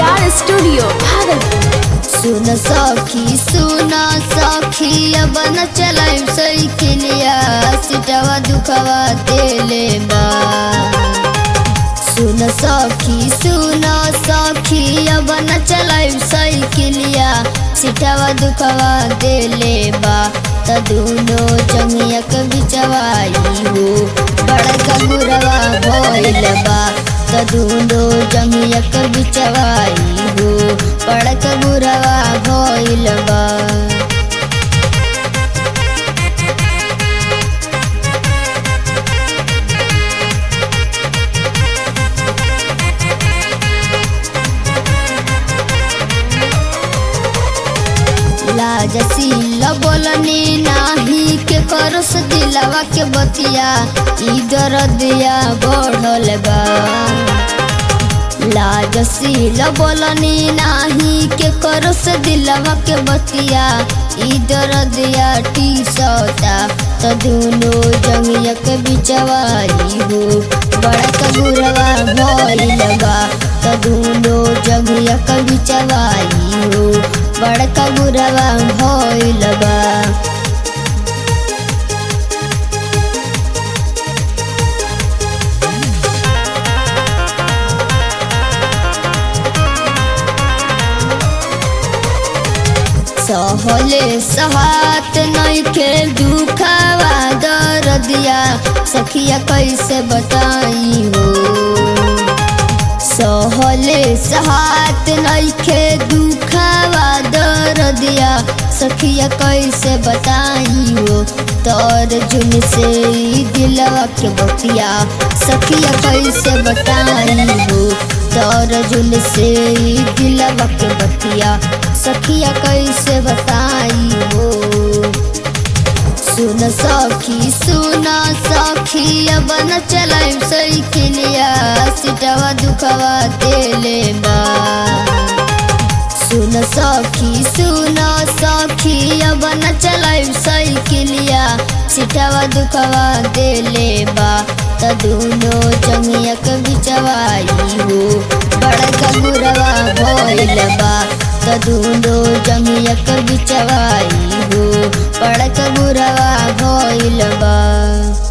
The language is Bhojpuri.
आर स्टूडियो भागलपुर सुन सखी सुन सखी अब न चलाइम साइकिलिया सिटवा दुखवा देले बा सुन सखी सुन सखी अब न चलाइम साइकिलिया सिटवा दुखवा देले बा त दुनो जंगिया के बिचवाई हो बड़का गुरवा भइल बा त दुनो जंगिया के बिचवाई हो बड़का गुरवा भइल बा लाजसील बोलनी नाही के करस दिलवा के बतिया इधर दिया बढ़ल बा लाजसील बोलनी नाही के करस दिलवा के बतिया इधर दिया टी सौता त दुनो जंगिया के बिचवाई हो बड़का गुरवा भइल बा त दुनो जंगिया के बिचवाई हो बड़का गुरवा भइल बा सहले सहात नइखे दुखावा दर्दिया सखिया कैसे बताई हो सहले सहात नइखे दुखावा दर्दिया सखिया कैसे बताई हो तोर जुन से ई दिलवा के बतिया सखिया कैसे बताई हो तोर जुन से ई दिलवा के बतिया सखिया कैसे बताई हो सुन सखी सुन सखी अब न चलाइम साइकिलिया सिटवा दुखवा देले बा सुन सखी सुन सखी अब न चलाइम साइकिलिया सिटवा दुखवा देले बा त दुनो जंगिया के बिचवाई हो बड़का गुरवा भइल बा त दुनो जंगिया के बिचवाई हो बड़का गुरवा भइल बा